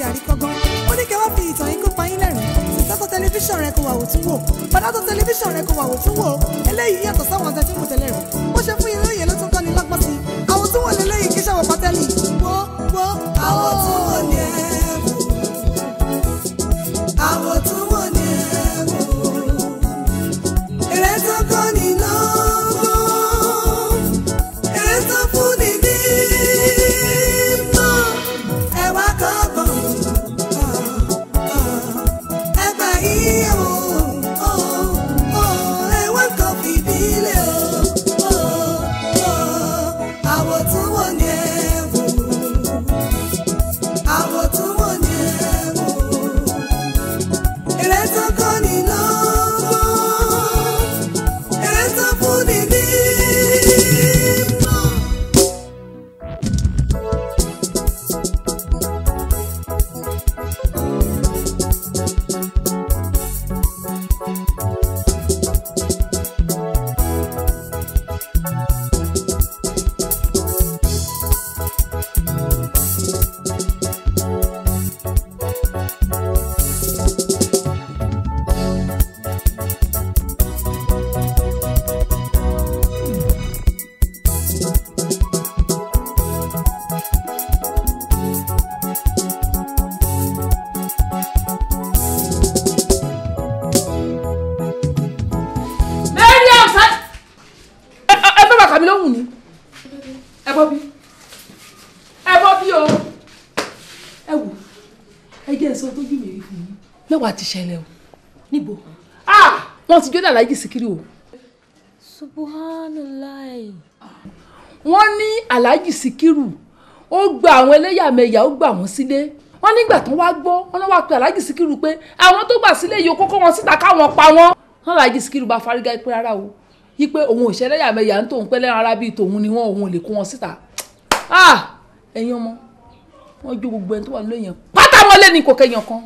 àríkọ́gbọ́n ó ní kẹ́ wá fi ìtàn yín kó pa yín lẹ́rìn sísátọ̀ tẹlifíṣàn rẹ kò wà wò tún wò bàdátọ̀ tẹlifíṣàn rẹ kò wà wò tún wò eléyìí yàtọ̀ sáwọn tẹ́tí mú tẹ́lẹ̀ rẹ̀ bó ṣe fún yín lóye ló tún kọ́ ni lọ́gbọ́n sí i àwọn tún wò lélẹ́yìí kí sàwọ̀ pátẹ́lì wo wo àwọn tún wò ní ẹ̀ wò àwọn tún wò ní ẹ̀ wò èrè tó kọ́ ni lọ́gbọ́n èrè tó fún ni ní mọ́ ẹ wá kọ́gbọ́n ẹ gbà yíyẹ o ẹ wá kọ́ fìdílé o àwọ̀ tún wò ní ẹ wò àwọ̀ tún wò ní ẹ wò èrè tó kọ́ ni lọ́gbọ́n èrè tó fún ni ní mọ́. Mariam sa ẹ ẹ fẹ́ bàtà mi lóhùn ni ẹ bọ́ bí ẹ bọ́ bí o ẹ wò ẹ jẹ́ sọ tójú mi rí fún yín mẹ́wàá ti ṣẹlẹ̀ o níbo ah wọ́n ti jó dà láyé síkírì o subhanallah wọ́n ní aláàjì síkírù ó gba àwọn ẹlẹ́yàmẹ̀yà ó gbà wọ́n sílé wọ́n nígbà tó wá gbọ́ wọ́n náà wá pe aláàjì síkírù pé àwọn tó gbà sílé yìí ó kókó wọn síta káwọn pa wọ́n wọ́n aláàjì síkírù bá fárígá pé rárá o yí pé òun ò ṣe ẹlẹ́yàmẹ̀yà ń tóun pẹ́ lẹ́ran ara bíi tòun ni wọ́n òun ò lè kó wọn síta ah ẹ̀yin ọmọ wọ́n jó gbogbo ẹni tó wà lóyìn pátá wọn lé ní kò kẹyàn kan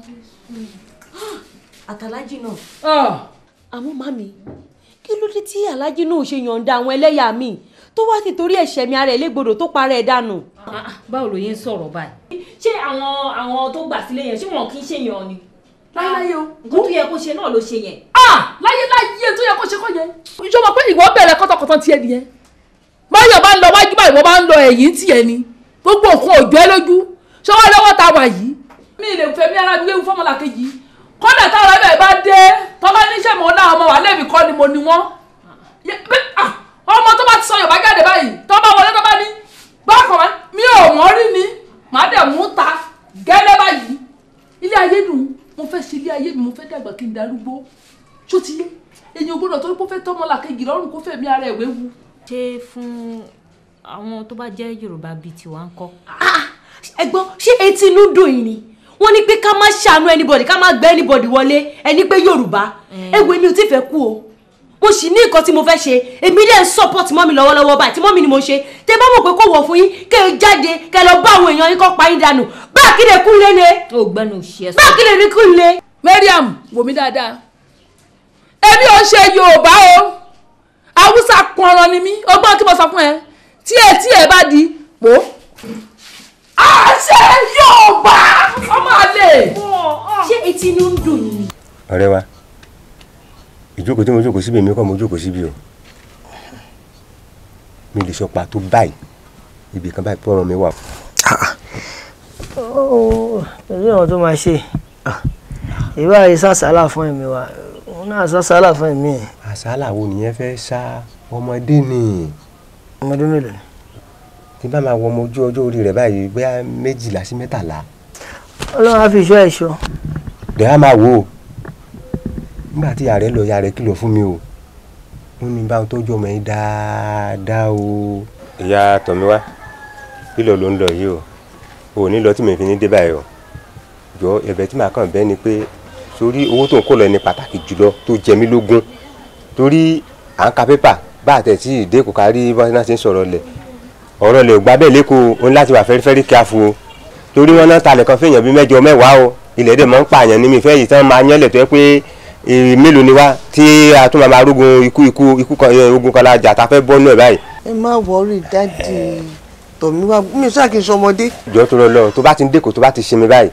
àtàlájì náà ah àmọ́ màmí kí ló dé tí alájì náà ò ṣe yọ̀ǹda àwọn ẹlẹ́yà mi tó wá ti torí ẹ̀ṣẹ̀ mi ara ẹ̀ légbodò tó para ẹ̀ dànù. báwo ló yẹn ń sọ̀rọ̀ báyìí ṣé àwọn àwọn tó gbà sílé yẹn ṣé wọn kì í ṣèyàn ni láyé o nǹkan tó yẹ kó ṣe náà ló ṣe yẹn. ah láyé láyé tó yẹ kó ṣe kọ́ yẹn ìjọba pé ìwọ bẹ̀rẹ̀ kọ́tọ̀kọ́tọ̀ tiẹ̀ nìyẹn báyọ̀ bá ń lọ wájú báyìí wọ́n bá ń lọ ẹ̀yìn tiẹ̀ ni gbogbo nǹkan òjò ẹ lójú ṣọwọ́ lọ́wọ́ ta wà yìí mi ì lè fẹ́ mi ara mi léwu fọ́mọlà kejì kọ́dà táwọn ẹ̀bẹ̀ bá dé tọ́ba níṣẹ́ mọ́ náà ọmọ wà lẹ́bi kọ́ ni mo ni wọ́n Yẹ- pé, ah, ọmọ tó bá ti sọ Yorùbá jáde báyìí tọ́ba wọlé tọ́ba ní bákan wá mi ò mọ̀ rí ni màá dẹ̀ mú ta gẹ́lẹ́ báyìí ilé ayé dùn mo fẹ́ ṣe ilé ayé mi mo fẹ́ dàgbà kí n darúgbó ṣó ti yé èyàn gbọ́dọ̀ torí pé ó fẹ́ tọ́mọ làkejì lọ́rùn kó fẹ̀mí ara ẹ̀ wéwu. ṣé fún àwọn tó bá jẹ́ Yorùbá bíi tiwa ń kọ́. ẹ gbọ́ ṣé etí inú dùn yìí ni wọ́n ní pé ká má ṣàánú anybody ká má gbé anybody wọlé ẹni pé Yorùbá ẹ wo èmi ò tí fẹ́ kú o mo sì ní nǹkan tí mo fẹ́ ṣe èmi dẹ̀ ń support mọ́mi lọ́wọ́lọ́wọ́ báyìí tí mọ́mi ni mo ṣe tẹ bá mọ̀ pé kò wọ̀ fún yín kẹ́ ẹ jáde kẹ́ ẹ lọ bá àwọn èèyàn yín kọ́ pa yín dànù bá a kí lè kún lé ne ó gbẹ́nu òṣì ẹ̀ bá a kí lè rí kún lé. Mariam wò mí dáadáa èmi ò ṣe Yorùbá o Haúsá pọnran ni mí ọgbọ́n kí mo sọ fún ẹ tí ẹ tí ẹ bá di pò àṣẹ Yorùbá ọmọ àlè. ṣé etí inú ń dùn yìí. ọ̀rẹ́ wa ìjókòó tí mo jókòó síbi èmi kọ́ mo jókòó síbi o mi lè sọ pàtó báyìí ibì kan báyìí pọ́nrán mi wà. èyí ọ̀hún tó máa ṣe ìwà yìí sàṣàlà fún ẹ̀mí wa òun náà sàṣàlà fún ẹ̀mí ẹ̀ àsálà wo nìyẹn fẹ́ sá ọmọdé ni ọmọdé mélòó ni. tí bá máa wọ ọmọ ojú ọjọ́ orí rẹ̀ báyìí bóyá méjìlá sí mẹ́tàlá ọlọ́run á fi ìṣọ́ ẹ̀ ṣọ́ dẹ̀ á máa wò ó nígbà tí ìyá rẹ̀ lọ ìyá rẹ̀ kìlọ̀ fún mi o ó ní báwọn tọ́jú ọmọ yẹn dáadáa o. ìyá tọ̀míwá kílọ̀ ló ń lọ yìí o ò ní lọ tí mi fi ní dé báyìí o jọ ẹ̀bẹ̀ tí màá kàn bẹ́ẹ̀ ni pé sórí owó tó ń kó lọ ní pàtàkì jùlọ tó jẹ mí lógún torí à ń ka pépà bá àtẹ̀ tí ìdè kò kárí bá náà ti ń sọ̀rọ̀ lẹ̀ ọ̀rọ̀ lè gbá bẹ́ẹ̀ lẹ́kọ̀ọ́ o ní láti wà fẹ́rífẹ́rí kí a fún o torí wọn náà talẹ̀ kan fẹ́yàn bíi mẹ́jọ mẹ́wàá o ilẹ̀ dẹ̀ máa ń pààyàn ní mi fẹ́ yìí tán máa yánlẹ̀ tó yẹ pé èrè mélòó ni wá tí a tún máa máa rógun ikú ikú ikú kan ẹ, ogun kan la jà tá a fẹ́ bọ́ nù ẹ̀ báyìí. ẹ má wọrí dáàdì tọ̀mí wá mi ò sáà kí n sọmọdé. jọ tó lọ lọ tó bá ti ń dẹ́kọ̀ tó bá ti sinmi báyìí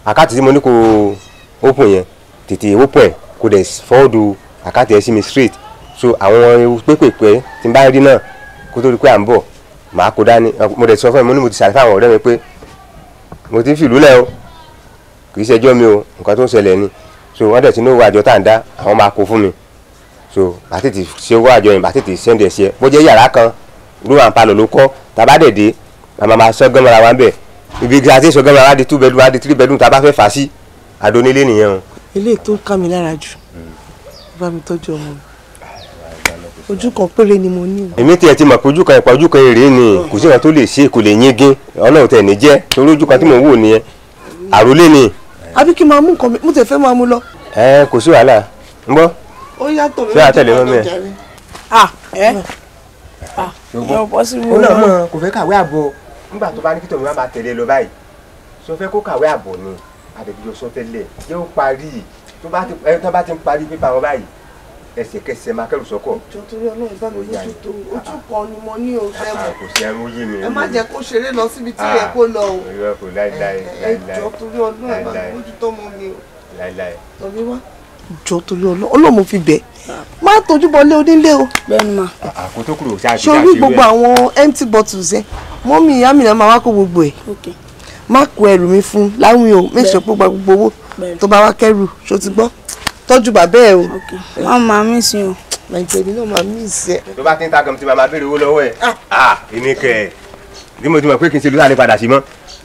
àkáǹtì tí mo ní kó open yẹn tètè open ẹ̀ kó dẹ̀ fọ́ọ̀dù àkáǹtì ẹ̀ sí mi straight so àwọn ewu pépèpé tí n bá rí náà kó tó di pé à ń bọ̀ màá kó dání mo dẹ̀ sọ fún mi mo ní mo ti ṣàlàyé fún àwọn ọ̀rẹ́ mi pé mo ti ń fìlú lẹ̀ o kì í ṣẹjọ́ mi o nǹkan tó ń ṣẹlẹ̀ ni so wọ́n dẹ̀ ti ní owó àjọ tá à ń dá àwọn máa kó fún mi so bá tètè ṣe owó àjọ yẹn bá tètè sẹ́ndì ẹ̀ sí ẹ bó jẹ́ yàrá kan room and parlour ló kọ́ tàbá dẹ̀ dé àmọ́ máa sọ gánmọ́ra wa ń bẹ̀ ibi tí a ti sọ gánmọ́ra wa di two bedroom wa di three bedroom tá a bá fẹ́ fà á sí adónílé nìyẹn o. eléyìí tó ń ká mi lára jù bá mi tọ́jú ọmọ mi ojú kan péré ni mo ní o. èmi tiẹ̀ ti mọ̀ pé ojú kan ìpa ojú kan èrè ni kò sí nǹkan tó lè ṣe kò lè yingin ọlọ́run tẹ̀ ní jẹ́ torí ojú kan tí mò ń wò nìyẹn àròlé ni àbí kí n máa mú nǹkan mi mo tẹ̀ fẹ́ máa mú lọ. ẹ kò sí wàhálà ń bọ́ ó yàtọ̀ mi Ṣé àtẹ̀lé mọ́ mi ẹ̀? ah ẹ ah yọ bọ́ sí mi. ó náà mọ̀ kò fẹ́ kàwé àbọ̀ nígbà tó bá ní kí tòun máa tẹ̀lé lọ báyìí sọ fẹ́ kó kàwé àbọ̀ ni àdèbíyọ sọ tẹ́lẹ̀ yẹ ó parí tó bá ti ẹ tó bá ti ń parí pépà wọn báyìí ẹsẹ̀kẹsẹ̀ máa kẹ́rù sọ́kọ̀ jọ torí ọlọ́run bá mi lójú tó ojú kan ni mo ní o fẹ́ mọ̀ kò sí ẹrú yé mi ẹ má jẹ́ kó ṣeré lọ síbi tí yẹ kó lọ o irọ́ kò láíláí ẹ jọ torí ọlọ́run bá mi lójú tó mọ mi o láíláí tọ́bí wá. jọ torí ọlọ́run ọlọ́run fi bẹ̀ má tójú bọlé onílé o bẹ́ẹ̀ni ma àkótó kúrò ṣáàtì sórí gbogbo àwọn empty bottles yẹn mọ́mí ìyá mi náà máa wá kó gbogbo ẹ̀ ok má kó ẹrù mi fún láwìn o make sure pé ó gba gbogbo owó Bẹ́ẹ̀ni. tó bá wá kẹrù ṣó ti gbọ́ tọ́jú bàbá ẹ̀ o ok wọn máa mí sí o nàìjíríà mi náà máa mí ìsẹ́ tó bá ti ń ta gan tí màmá béèrè owó lọ́wọ́ ẹ̀ ah èmi kẹ̀ ẹ́ bí mo ti mọ̀ pé kí n ṣe lóṣà lè padà sí mọ́.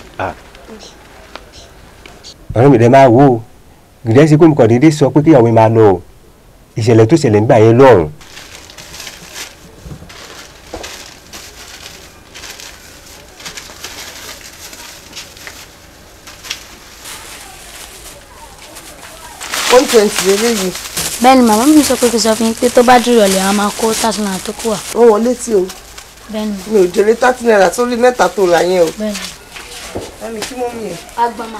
ọ̀rẹ́ mi dẹ̀ máa wò ó gìdẹ́ sí pé mo kàn déédéé sọ pé kíyàwó mi máa lọ o ìṣẹ̀lẹ̀ tó ṣẹlẹ̀ nígbà yẹn lọ́rùn. one twenty eléyìí bẹ́ẹ̀ni màmá mi sọ pé kí n sọ fún yín pé tó bá dúró ọ̀lẹ́ àwọn máa kó thirty naira tó kù wá wọ́n wọlé tí o bẹ́ẹ̀ni mi ò jèrè thirty naira sórí mẹ́ta tó rà yẹn o bẹ́ẹ̀ni. ẹni kí mọ́mí ẹ̀. agbama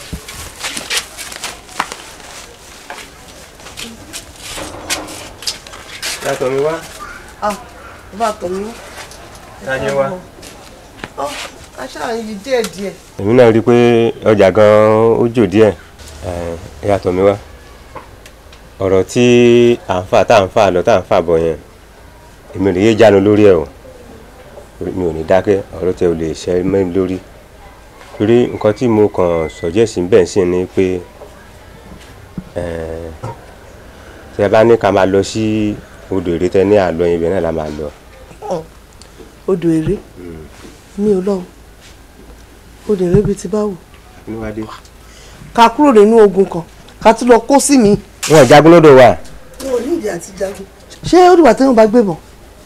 yàtọ̀ mi wá ah bá tọ̀ mí yájẹ́ wá. ọ́ aṣáà ń yí díẹ̀ díẹ̀ èmi náà rí i pé ọjà gan-an ó jò díẹ̀ ẹ̀, yàtọ̀ mi wá ọ̀rọ̀ tí à ń fà tá à ń fà lọ tá à ń fà bọ̀ yẹn èmi ò lè yé jánu lórí ẹ̀ o mi ò ní dákẹ́ ọ̀rọ̀ tẹ ò lè ṣe mẹ́rin lórí torí nǹkan tí mo kàn sọ̀jẹ́sì bẹ́ẹ̀ sí ni pé ẹ̀, tí a bá ní ká máa lọ sí odò èrè tẹ ní àlọ́ yẹn ibẹ̀ náà la máa lọ. odò èrè mi ò lọ o odò èrè bíi ti báwò níwádé. ká kúrò nínú ogun kan ká tún lọ kó sí mi. wọn ò jagun lọ́dọ̀ wa. wọn ò ní ìdí àti jagun. ṣé ó dìgbà téèyàn bá gbébọn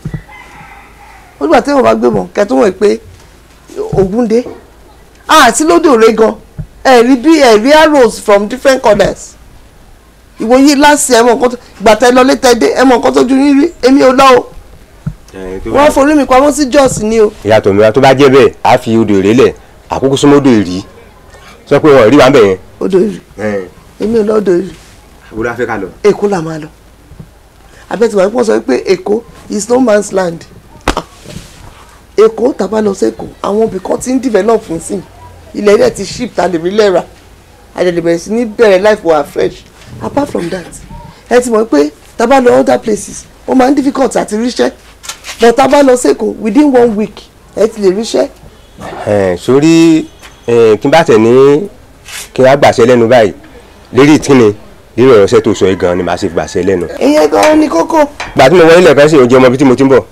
ó dìgbà téèyàn bá gbébọn kẹ́ tó wọ̀ pé ogun dé àti lódò èrè gan ẹ rí bí ẹ rí arrows from different corners ìwòye láti ẹ mọ nǹkan tó ìgbà tẹ lọ létẹ dé ẹ mọ nǹkan tó ju yín rí èmi ò lọ o wọ́n forí mi pamọ́ sí Jos ni o. ìyàtọ̀ mi wa tó bá jẹ́ bẹ́ẹ̀ á fi odò èrè lẹ̀ àkókò súnmọ́dọ̀ èrì sọ pé wọn ò rí wa ń bẹ̀ yẹn. odò èrè èmi ò lọ odò èrè wo la fẹ́ ká lọ. èkó là máa lọ abẹ́tìwá pọ̀ sọ pé èkó is no man's land Ah. èkó tàbá lọ sẹ́kọ̀ọ́ àwọn ibì kan ti ń develop fún sí ilẹ̀ ilẹ̀ ti ship ta lè rí lẹ́ra àdèlè bẹ̀rẹ̀ sí ní bẹ̀rẹ̀ life wa fresh apart from that ẹ ti mọ̀ pé tàbá lọ other places ó máa ń difficult àti ríṣẹ́ but tàbá lọ sẹ́kọ̀ọ́ within one week ẹ ti lè ríṣẹ́ Ẹ̀, sórí ẹ̀, kí n bá tẹ̀ ní kí n á gbàṣẹ lẹ́nu báyìí lérí ìtìní lérí ọ̀rọ̀ ṣẹ́ tó sọ yìí gan-an ni màá ṣe gbàṣẹ lẹ́nu. ìyẹn gan-an ni kókó gbà tí mo wọlé lẹ́ẹ̀kan sí oúnjẹ ọmọ ibi tí mo ti ń bọ̀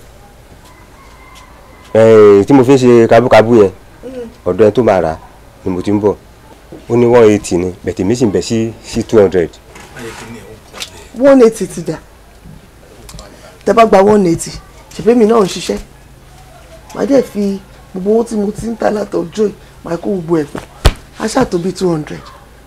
Ẹ̀, tí mo fi ń ṣe kábúkábú yẹn ọ̀dọ̀ ẹni tó máa rà ni mo ti ń bọ̀ ó ní one eighty ni bẹ̀tẹ̀ mi sì ń bẹ̀ sí sí two hundred. one eighty ti dà tẹ bá gba one eighty ṣèpé mi náà ń ṣiṣẹ́ màá dẹ̀ fi gbogbo owó tí mo ti ń ta látọjọ́ yìí màá kó gbogbo ẹ̀ pọ̀ á ṣàtò bíi two hundred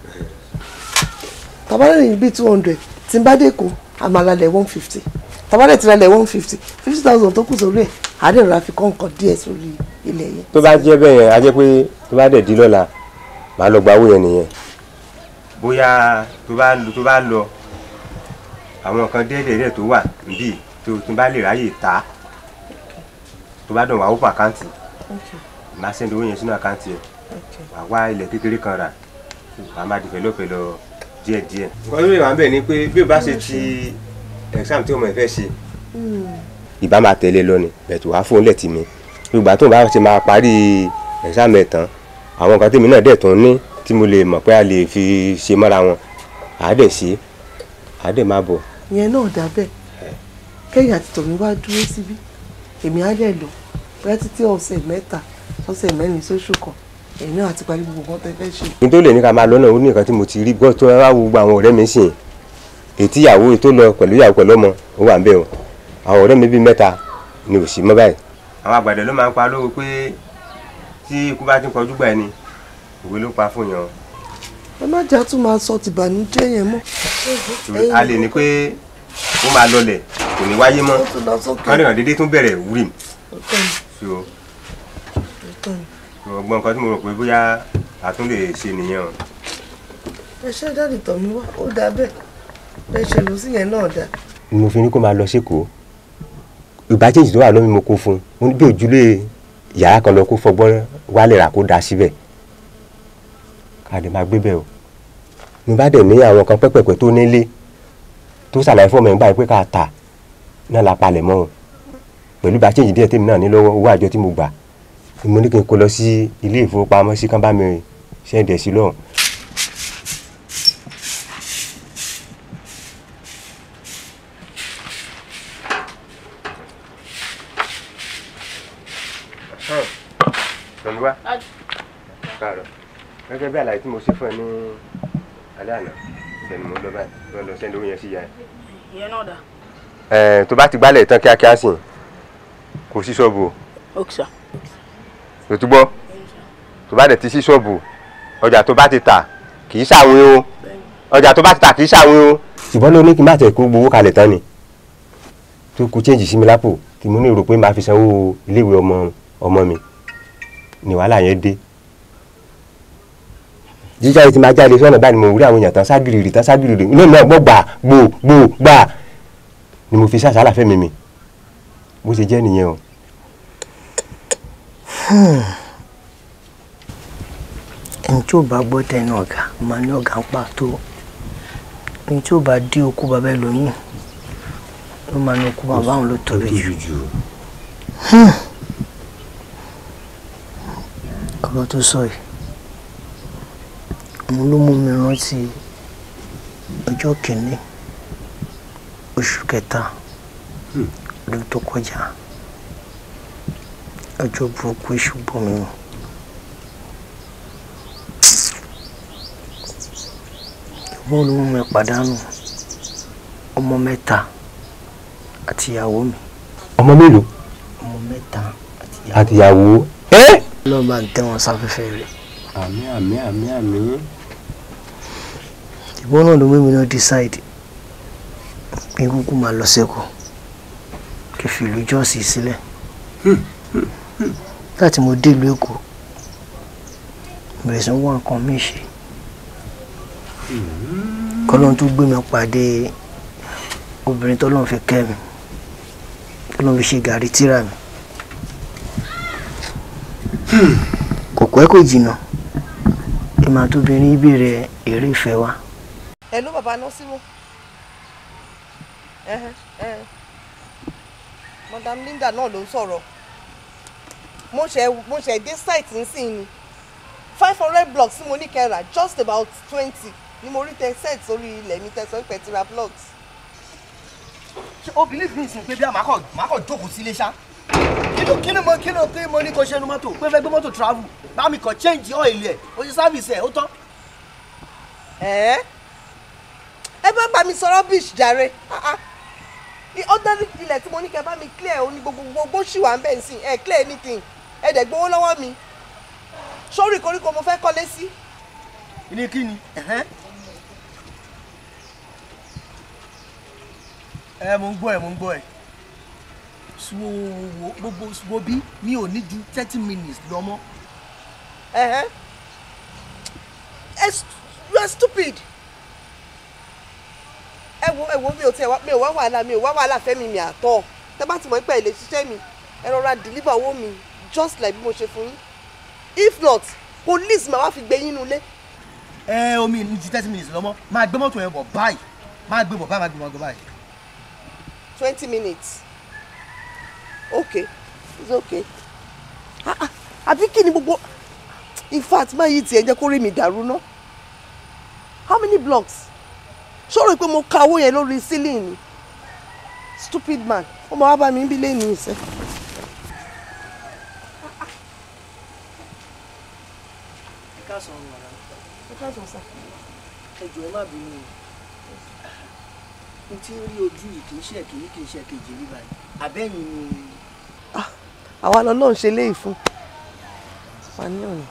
tabalẹ̀ ní bíi two hundred tí n bá dé kó àmàlàlẹ̀ one fifty tabalẹ̀ ti ralẹ̀ one fifty fifty thousand tó kù sórí ẹ̀ àádẹ́ rà fi kọ́ nǹkan díẹ̀ sórí ilẹ̀ yẹn. tó bá jẹ́ bẹ́ẹ̀ yẹn á jẹ́ pé tó bá dẹ̀ di lọ́la màá lọ gba owó yẹn nìyẹn. bóyá tó bá lọ tó bá lọ àwọn nǹkan déédéé tó wà níbí tó tó bá lè ráyè ta tó bá dùn wá open àkáǹtì màá sẹ́ndì owó yẹn sínú àkáǹtì ẹ̀ wà wá ilẹ̀ kékeré kan rà kù a máa di pẹ̀lọ́pẹ̀lọ́ díẹ̀díẹ̀. nǹkan tó lè wà ń bẹ̀ ni pé bí o bá ṣe ti exam tí ọmọ ẹ fẹ́ ṣe ìbá máa tẹ̀lé lọ ni bẹ̀tù wá fóun lẹ̀ tì mí ìgbà tó bá ṣe máa parí exam ẹ̀ tán àwọn nǹkan tèmi náà dẹ̀ tún ní tí mo lè mọ̀ pé a lè fi ṣe mọ́ra wọn àá dẹ̀ ṣe àá dẹ̀ máa bọ̀. ìyẹn náà dà bẹ́ẹ̀ kẹ́yìn àti tọ̀mí wá dúró síbí èmi á dẹ̀ lò bẹ́ẹ̀ títí ọ̀sẹ̀ mẹ́ta ọ̀sẹ̀ mẹ́rin sóṣù kan èmi náà àti parí gbogbo nǹkan tẹ́ fẹ́ ṣe. ní tó lè ní ká máa lọ́nà ó ní nǹkan tí mo ti rí gbọ́ tó wá wo gbogbo àwọn ọ̀rẹ́ mi sìn ètí ìyàwó tó lọ pẹ̀lú ìyàwó pẹ̀lú ọmọ ó wà ń bẹ̀ o àwọn ọ̀rẹ́ mi bíi mẹ́ta ni ò sí mọ́ báyìí. àwọn àgbàdo ló máa ń pa lówó pé tí ikú bá ti ń kọjú gbà ẹni òwe ló pa fún yan. ẹ má jà tún máa sọ tìbànújẹ́ yẹn mọ́. torí a lè ní pé ó máa lọlẹ̀ kò ní wáyé mọ́ ó tún lọ sókè. kọ́ni hàn déédéé tún bẹ̀rẹ̀ wúrì Òótọ́ ni, so òótọ́ ni. ọgbọ́n nǹkan tí mo rò pé bóyá a tún lè ṣe nìyẹn o. ẹ ṣe dáàdì tọ̀mí wá ó dáa bẹ́ẹ̀ bẹ́ẹ̀ ṣe lò sí yẹn náà dáa. ni mo fi ní kó máa lọ sékòó ìgbà change tó wà lómi mo kó fún un mo ní bí òjúlé yàrá kan lọ kó fọgbọ́n wálé rà kó da síbẹ̀ ká lè máa gbé bẹ́ẹ̀ o mo bá dẹ̀ ní àwọn kan pẹ́pẹ́pẹ́ tó nílé tó ṣàlàyé fún ọmọ yẹn báyìí pé ká tà náà la palẹ̀ mọ́ o pẹ̀lú bá change díẹ̀ tèmi náà ní lọ́wọ́ owó àjọ tí mo gbà ni mo ní kí n kó lọ sí ilé ìfowópamọ́sí kán bá mi ṣẹ́ǹdẹ̀ sí lọ́hùn Tọ́lúwá. Káàárọ̀. Gẹ́gẹ́ bí àlàyé tí mo ṣe fún ẹ ní alẹ́ àná, ìṣẹ̀ni mo ń lọ báyìí, lọ lọ sẹ́ni owó yẹn sí ìyá ẹ. ìyẹn náà dà. Ẹ̀ẹ́n tó bá ti gbálẹ̀ tán kíákíá sìn, kò sí ṣọ́ọ̀bù o. ok sir. Tó túbọ̀, tó bá dẹ̀ ti sí ṣọ́ọ̀bù, ọjà tó bá ti tà kì í ṣàwìn o. Ọjà tó bá ti tà kì í ṣàwìn o. Ṣùgbọ́n ló ní kí n má tẹ̀ kó gbowó kalẹ̀ tán ni. Tó kó change sí mi lápò, kí mo ní rò pé màá fi sanwó iléèwé ọmọ ọmọ mi ni wàhálà yẹn dé jíjáde tí máa jáde sọ́nà báyìí ni mo rí àwọn èèyàn tán ságìrì tán ságìrì inú mi náà gbọ́ gbà gbò gbò gbà ni mo fi ṣàṣàlà fẹ́mi mi bó ṣe jẹ́ nìyẹn o. ẹni tí ò bá gbọ́ tẹnu ọ̀gá máa ní ọ̀gá ń pàtó ẹni tí ò bá dí okú bàbá ẹlòmíì ló máa ní okú bàbá òun ló tóbi jù. ọ̀rọ̀ tó sọ yìí òun ló mú mi rántí ọjọ́ kìíní oṣù kẹta ọdún tó kọjá ọjọ́ burúkú èṣù bọ̀ mí mu. ìwọ́n ló mú mi pàdánù ọmọ mẹ́ta àti ìyàwó mi ọmọ mélòó ọmọ mẹ́ta àti ìyàwó mi. àtìyàwó ẹ́. ọlọ́run bá ń tẹ́ wọn sáfẹ́fẹ́ rẹ̀. àmì àmì àmì àmì. ìwọ́n náà ló mú mi náà decide pé kúkú máa lọ sẹ́kọ̀ọ́ kí n fi ìlú jọ́ọ̀sì sílẹ̀ láti mo dé ìlú èkó bẹ̀rẹ̀ sí ń wá nǹkan mí ṣe kọ́lọ́n tó gbé mi pàdé obìnrin tọ́lọ́n fi kẹ́ mi tọ́lọ́n fi ṣe gàrí tíra mi kò pẹ́ kò jìnnà ìmọ̀ àtòbìnrin ìbéèrè èrè ìfẹ́ wa. ẹ ló bàbá náà sí wọn. madam Linda náà ló ń sọ̀rọ̀ mo ṣe mo ṣe dé site nísìnyí ni five hundred blocks tí mo ní kẹ́ra just about twenty ni mo rí tẹ set sórí ilẹ̀ mi tẹ sọ pé ti ra blocks. ṣé o believe me sin pé bí a máa kọ máa kọ jókòó sílé ṣá kí ló kí ló mo kí ló pé mo ní kó ṣe nu mọ́tò pé fẹ́ gbé mọ́tò travel bá mi kàn change oil ẹ̀ o ṣe service ẹ̀ ó tán. ẹ ẹ bá bá mi sọ rubbish jàre Ah, ah. ní ordinary ilẹ̀ tí mo ní kẹ́ bá mi clear ó ní gbogbo gbogbo ṣì wà ń bẹ̀ sí ẹ clear anything ẹ dẹ̀ gbowó lọ́wọ́ mi sórí koríko mo fẹ́ kọ́lé sí. ní kí ni ẹ̀hẹ́n. ẹ mo ń gbọ́ ẹ mo ń gbọ́ ẹ wo gbogbo wo bí mi ò ní ju thirty minutes lọ mọ́. Ẹ̀hẹ́n. Ẹ st- you are stupid. ẹ wo ẹ wo mi ò tiẹ̀ wá mi ò wá wàhálà mi ò wá wàhálà fẹ́mi mi àtọ̀ tẹ bá ti mọ̀ pé ẹ lè ṣiṣẹ́ mi ẹ rọra deliver owó mi just like bí mo ṣe fún yín if not police máa wá fi gbé yín nulẹ̀. ẹ omi ní ti thirty minutes lọ́mọ máa gbé mọ́tò yẹn bọ̀ báyìí máa gbé bọ̀ báyìí máa gbé bọ̀ báyìí. twenty minutes okay it's okay Ah, ah, àbí kí ni gbogbo in fact máa yí tiẹ̀ jẹ́ kó rí mi dàrú ná how many blocks ṣọ́rọ̀ pé mo ka owó yẹn lórí ceiling ni stupid man ó máa wá bá mi ń bí lẹ́nu ìṣẹ́. ẹ káàsán ọ̀run ọ̀la ẹ káàsán sá. ẹ jọ̀ọ́ ẹ má bínú o mo ti ń rí ojú yìí kì í ṣe kìíní kì í ṣe kejì rí báyìí àbẹ́yìn ni. àwa lọ náà ń ṣe léyìí fún wa ní ọ̀nà.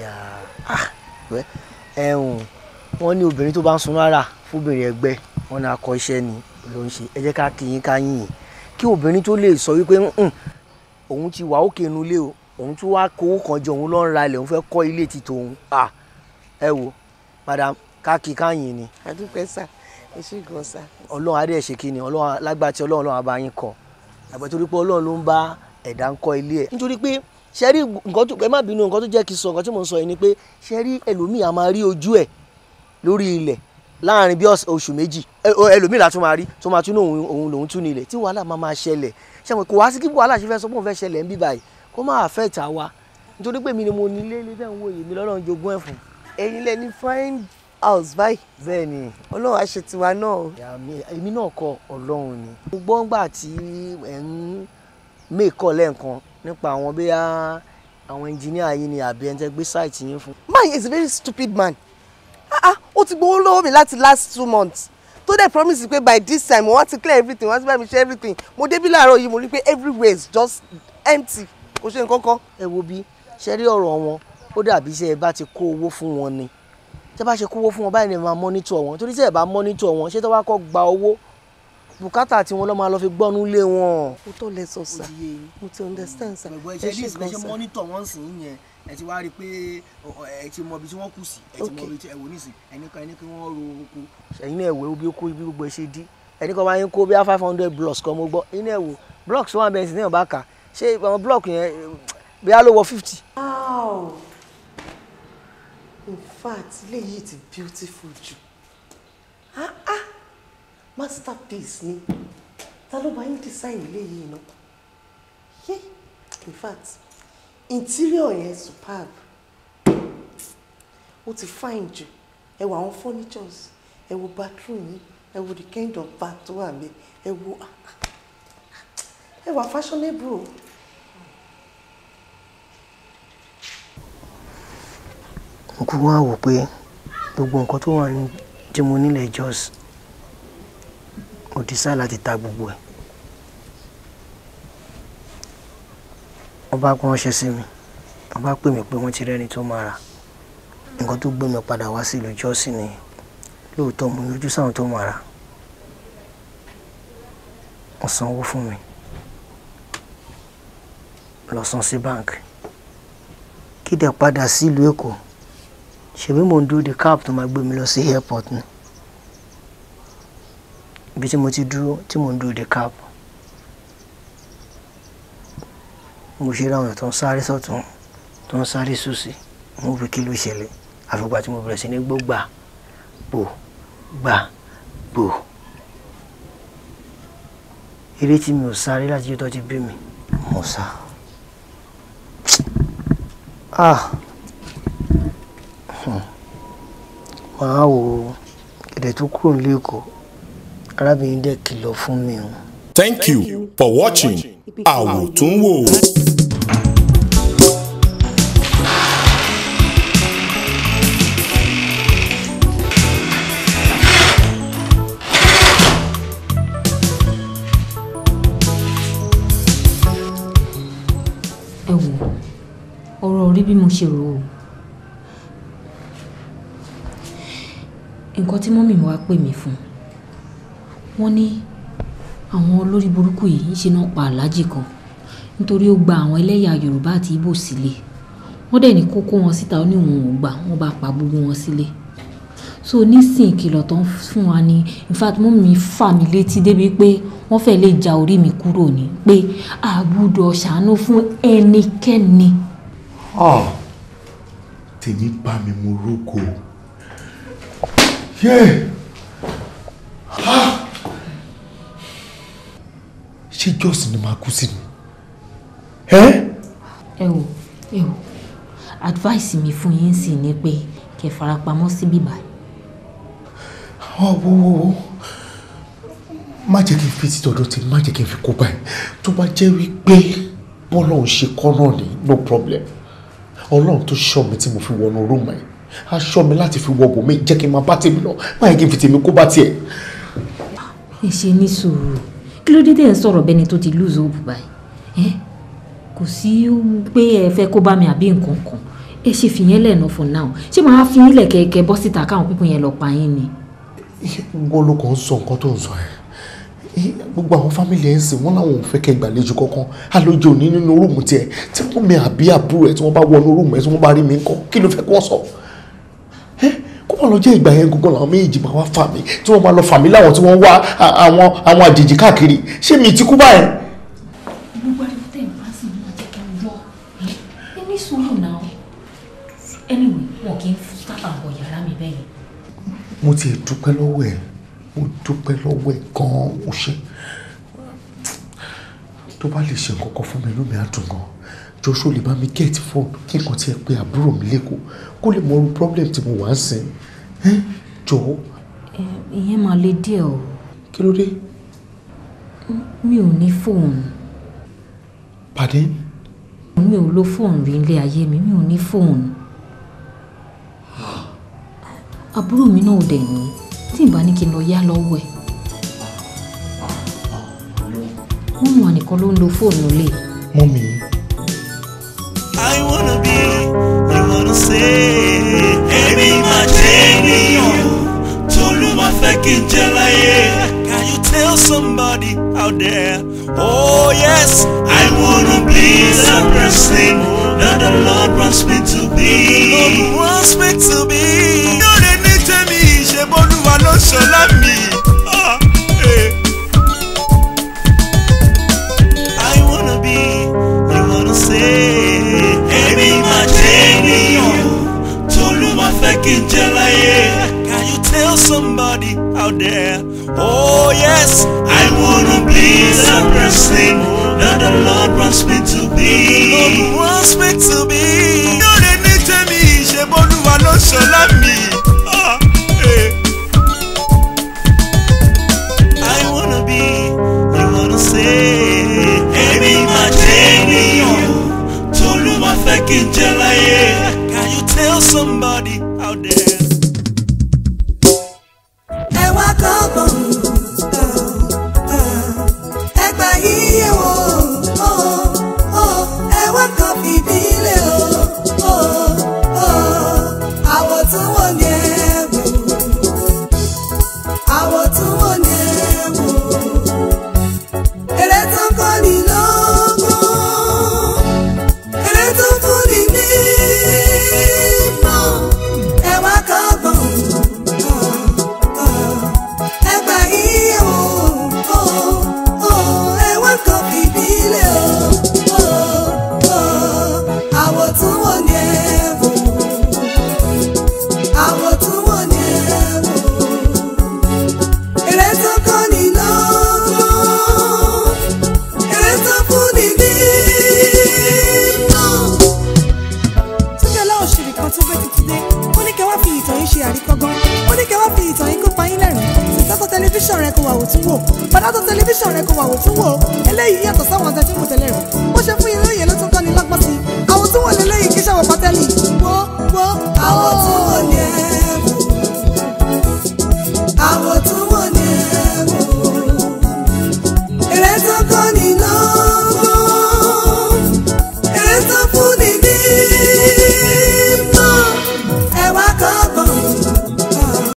ẹ̀hún wọ́n ní obìnrin tó bá ń sun rárá fúnbìnrin ẹgbẹ́ wọn ní akọ iṣẹ́ ni ló ń ṣe ẹ jẹ́ ká kí yín ká yín yín kí obìnrin tó lè sọ wípé "Mm, òun ti wà òkè inú ilé o òun tún wá kówó kan jọ òun ló ń ra ilẹ̀ òun fẹ́ kọ́ ilé ti tòun Ah, ẹ wo madam ká kí ká yín ni àdúpẹ́ sá ẹ ṣe gan sá. ọlọ́run adé ṣe kí ni ọlọ́run lágbá tí ọlọ́run lọ́wọ́ bá yín kọ́ àgbẹ̀ torí pé ọlọ́run ló ń bá ẹ̀dá ń kọ́ ilé ẹ̀ nítorí pé ṣe rí nǹkan tó ẹ má bínú nǹkan tó jẹ́ kí n sọ nǹkan tí mò ń sọ yìí ni pé ṣe rí ẹlòmíì a máa rí ojú ẹ̀ lórí ilẹ̀ láàrin bí ọ̀sẹ̀- oṣù méjì ẹ- o- ẹlòmíì la tún máa rí tó máa tún ní òun òun lòun tún ní ilẹ̀ tí wàhálà máa máa ṣẹlẹ̀ ṣe mọ̀ kò wá sí kí wàhálà ṣe fẹ́ sọ pé òun fẹ́ ṣẹlẹ̀ ń bí báyìí kó má affect àwa nítorí pé mi ni mo ní ilé ilé bẹ́ẹ̀ ń wò yìí mi lọ́lọ́run jogún ẹ̀ fún ẹ̀yin lẹ ní fine house báyìí bẹ́ẹ̀ ni ọlọ́run á ṣe tiwa náà o. ìyá mi èmi náà kọ ọlọ́run ni. mo gbọ́ ńgbà tí ẹ̀ ń mẹ́kọ̀ lẹ́ẹ̀kan nípa àwọn bóyá àwọn ẹnjìníà yìí ni àbí ẹni tẹ́ gbé sáìtì yín fún. man is a very stupid man ah ah ó ti gbowó lọ́wọ́ mi láti last two months tó dẹ̀ promise pé by this time wọ́n ti clear everything wọ́n ti bá mi ṣe everything mo débí láàárọ̀ yìí mo rí pé everywhere is just empty kò ṣe nǹkan kan. ẹ wo bí ṣe rí ọ̀rọ̀ wọn ó dàbí ṣe ẹ bá ti kó owó fún wọn ni tẹ́ bá ṣe kówó fún wọn báyìí ni ẹ máa mọ́nítọ̀ wọn torí tẹ́ ẹ bá mọ́nítọ̀ wọn ṣé tó bá kọ́ gba owó bùkátà tí wọn lọ́ máa lọ fi gbọ́nú lé wọn. mo tó lẹ sọ sá mo ti understand sá gbogbo ẹ ẹṣẹ ní ṣe ìsìn gan ẹṣẹ sá. mọ́nítọ̀ wọ́n sì ń yẹn ẹ ti wá rí i pé ẹ ti mọ ibi tí wọ́n kù sí ẹ ti mọ ibi tí ẹ wò nísìn ẹni kan ẹni kí wọ́n ro oko. ẹ̀yin náà ẹ̀wẹ̀ obi oko ibi gbogbo ẹ ṣe dí ẹni kan máa ń kó bí i five hundred blocks kan mo gbọ́ ẹ̀yin náà ẹ̀wò blocks wà bẹ́ẹ̀ sí náà bá kà ṣé àwọn block yẹn bí a ló wọ fifty. wow in fact ilé yìí ti beautiful jù ah ah masterpiece ni ta ló bá yín design ilé yìí náà yé in fact interior yẹn superb ó ti fine jù ẹ wo àwọn furnitures ẹ wo bathroom yìí ẹ wo the kind of bath tó wà mí ẹ wo ah, ah, ẹ wà fashionable o. mo kú wá wò pé gbogbo nǹkan tó wà ní tí mo nílẹ̀ Jos mo decide láti ta gbogbo ẹ̀ wọ́n bá kó ránṣẹ́ sí mi wọ́n bá pè mí pé wọ́n ti rẹ́ni tó máa rà nǹkan tó gbé mi padà wá sí ìlú Jos ni lóòótọ́ mo yọjú sáwọn tó máa rà wọ́n sanwó fún mi lọ san sí báńkì kí dẹ̀ padà sí ìlú Èkó ṣèbí mò ń dúró de cab tó máa gbé mi lọ sí airport ni ibi tí mo ti dúró tí mò ń dúró de cab mo ṣe ráwọn èèyàn tó ń sáré sọ́tún tó ń sáré sósì mo fi kí ló ṣẹlẹ̀ àfìgbà tí mo bẹ̀rẹ̀ sí ní gbó gbà bò gbà bò eré tí mi ò sáré láti yóò tó ti bí mi mo sá ah màá wò ó èdè tó kúrò nílé Èkó arábìnrin dẹ̀ kìlọ̀ fún mi o. Thank you for watching Àwòtúnwò. ẹ wò ọ̀rọ̀ orí bí mo ṣe rò ó nǹkan tí mọ́mì mi wá pè mí fún wọ́n ní àwọn olórí burúkú yìí ń ṣe náà pa aláàjì kan nítorí ó gba àwọn ẹlẹ́yà Yorùbá àti Ìgbò sílé wọ́n dẹ̀ ní kó kó wọn síta ó ní òun ò gbà wọ́n bá pa gbogbo wọn sílé so nísìnyí ìkìlọ̀ tó ń fún wa ni in fact mọ́mì mi fà mí létí débi pé wọ́n fẹ́ lè ja orí mi kúrò ní pé a gbọ́dọ̀ ṣàánú fún ẹnikẹ́ni. Ah, tèmi bá mi mú rúkọ Yeah. Ah. ṣé jọ́sìn ni màá kú sí ni. ẹ́ ẹ wò ẹ wò advice mi fún yín sì ni pé kẹ́ farapamọ́ sí bíbá ọ wo wo wo má jẹ́ kí n fi títọ́dọ̀ tí má jẹ́ kí n fi kó báyìí tó bá jẹ́ wípé bọ́lọ́run ṣe kọ́ náà ni no problem ọlọ́run tó ṣọ́ mi tí mo fi wọnú rúùmù ẹ̀ á ṣọ́ mi láti fi wọ bòmí jẹ́ kí n máa bá tèmi lọ má yẹ kí n fi tèmi kó bá tiẹ̀. ẹ ṣe ní sùúrù kí ló dé tẹ́ ẹ ń sọ̀rọ̀ bẹ́ni tó ti lose hope báyìí ẹ kò sí pé ẹ fẹ́ kó bá mi àbí nǹkan kan ẹ ṣe fìyẹn lẹ́nu for now ṣé màá fi yín lẹ̀ kẹ̀kẹ́ bọ́ síta káwọn pípọ̀ yẹn lọ pa yín ni. wọ́n ló kàn ń sọ nǹkan tó ń sọ ẹ̀ gbogbo àwọn fámìlì ẹ̀ ń sìn wọ́n láwọn ò fẹ́ kẹ́ gbàlejò kankan àlejò ní nínú rúùmù tiẹ̀ tí wọ́n mi àbí àbúrò ẹ̀ tí wọ́n bá wọnú rúùmù ẹ̀ tí wọ́n bá rí mi ńkọ́ kí ló fẹ́ kí wọ́n sọ ẹ́ kó má lọ jẹ́ ìgbà yẹn gbogbo làwọn méjì máa wá fà mí tí wọ́n máa lọ fà mí láwọn tí wọ́n wá àwọn àwọn àjèjì káàkiri ṣé mi ti kú báyẹn. gbogbo ariwo tẹ̀ ń bá sì máa jẹ́ kí n gbọ́ ẹ ní sùúrù náà anyway wọn kì í sábà wọ yàrá mi bẹ́ẹ̀ yẹn. mo ti dúpẹ́ lọ́wọ́ ẹ̀ mo dúpẹ́ lọ́wọ́ ẹ̀ gan-an o ṣe tó bá lè ṣe nǹkan kan fún mi inú mi á dùn gan joshua lè bá mi gẹ̀ẹ́tì fóònù kí nǹkan tiẹ̀ pé àbúrò mi lẹ́kọ̀ọ́ kó lè mọ irú problem tí mo wà ń sìn ẹ́ jọ̀ọ́. ìyẹn máa le díẹ̀ o. kí ló dé. mi ò ní fóònù. pàdé. mi ò lo fóònù rí ilé ayé mi mi ò ní fóònù. àbúrò mi náà ò dẹ̀ ní tí n bá ní kí n lọ yá lọ́wọ́ ẹ̀. wọ́n mú ànìkan ló ń lo fóònù lè. mọ́mí. I wanna be, you wanna say. Èmi máa jẹ́ ènìyàn t'Olúwa fẹ́ kí n jẹ́ láyé. Can you tell somebody out there? Oh yes, I wanna be the person that the Lord wants me to be. Lord wants me to be. Lórí ní tèmi ṣe bọ́lúwa ló ṣọlá mi. Ah, eh. I wanna be, you wanna say. Èmi máa jẹ́ ènìyàn t'Olúwa fẹ́ kí n jẹ́ láyé. Can you tell somebody out there? Oh yes, I wanna be the person that the Lord wants me to be. Lord wants me to be. Lórí ní tèmi ṣe bọ́lúwa ló ṣọlá mi. Ah, eh. I wanna be, you wanna say. Èmi máa jẹ́ ènìyàn t'Olúwa fẹ́ kí n jẹ́ láyé. Can you tell somebody out there? ẹ wá kọ́gbọ̀n ẹgbà yíyẹ wò ó ẹ wá kọ́ fìdílé o àwọ̀ tún wò ní ẹ wò àwọ̀ tún wò ní ẹ wò eré tó kọ́ ni lọ́gbọ́n eré tó fún ni ní mọ́ ẹ wá kọ́gbọ̀n ẹgbà yíyẹ wò ó ẹ wá kọ́ fìdílé o àwọ̀ tún wò ní ẹ wò àwọ̀ tún wò ní ẹ wò eré tó kọ́ ni lọ́gbọ́n eré tó fún ni ní mọ́. túnjẹ́ láwọn ṣèrè kan tó gbé títí dé ó ní kẹ́ wá fi ìtàn yín ṣe àríkọ́gbọ́n ó ní kẹ́ wá fi ìtàn yín kó pa yín lẹ́rìn-ín ìtọ́tọ̀ tẹlifíṣàn rẹ kò wà wò tún wò bàdàtọ̀ tẹlifíṣàn rẹ kò wà wò tún wò eléyìí yàtọ̀ sáwọn